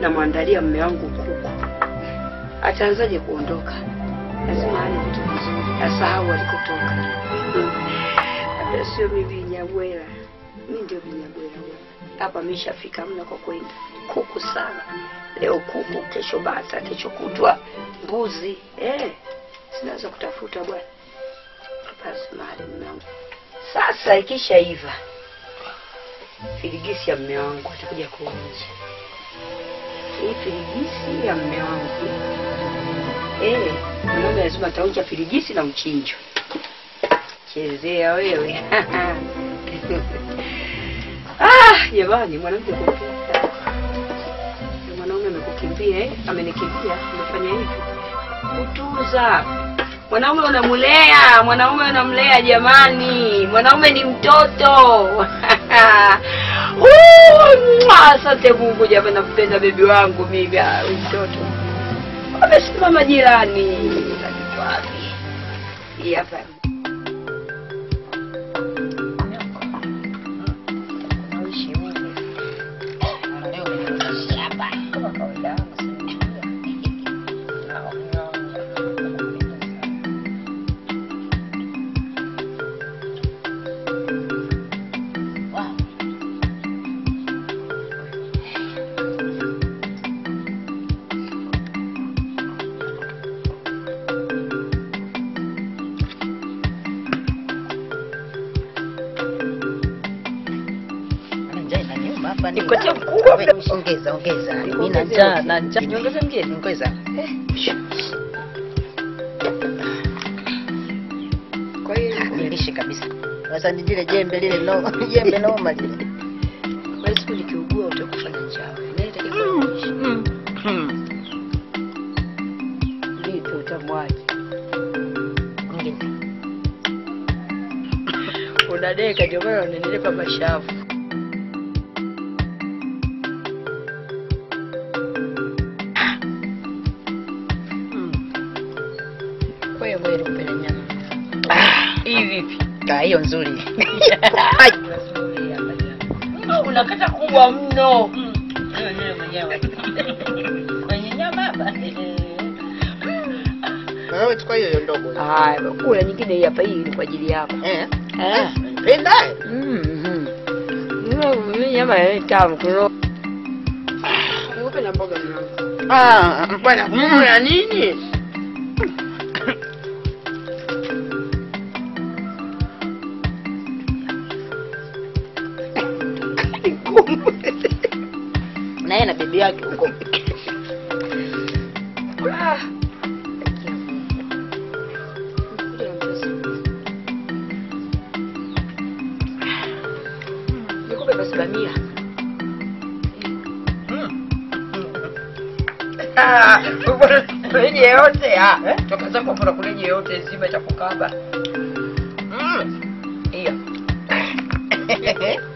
namwandalia mme wangu kuku. Ataanzaje kuondoka? Lazima ale vitu vizuri, asahau alikotoka. Labda sio mimi Vinyabwela, mi ndio Vinyabwela hapa. Ameshafika mna kwa kwenda kuku sana. Leo kuku, kesho bata, kesho kutwa mbuzi. Eh, sinaweza kutafuta bwana. Basi mahali mme wangu sasa ikishaiva firigisi ya mme wangu atakuja kuonja hii firigisi ya mme wangu eh, mwanaume lazima ataonja firigisi na mchinjo. Chezea wewe ah, jamani, mwanamke kupita mwanaume amekukimbia eh? Amenikimbia, amefanya hivi kutunza mwanaume unamlea, mwanaume unamlea jamani, mwanaume ni mtoto. Uh, mwah, Asante Mungu jamani, nakupenda bebi wangu mimi. Ah, huyu mtoto amesimama jirani, Utatoka wapi? Hii hapa Nikotie mkubwa. Ongeza, ongeza. Mimi na njaa, na njaa. Niongeze mgeni? Ongeza. Kwa hiyo Nilishe kabisa. Sasa ni lile jembe lile no, jembe noma lile. kwa siku nikiugua utakufa na njaa. Naenda kuishi. Vipi utamwaje? Ongeza. Unadeka ndio maana unanilipa mashavu. Kwa hiyo wewe kupenda nyama. Hii vipi? Ah, hiyo nzuri. Unakata kubwa mno. Kwenye nyama hapa. Wewe chukua hiyo ndogo. Haya, kula nyingine hii hapa, hii ni kwa ajili yako. Eh. Eh. Penda. Mhm. Mimi nyama ya tamu kilo. Upe na mboga mwanangu. Ah, bwana, mm, ya nini? naye na bibi yake huko Ah. Nikupe basi bamia. Kulenye yote ah. Toka zako kuna kulenye yote zima cha kukaba. Mm. Hiyo.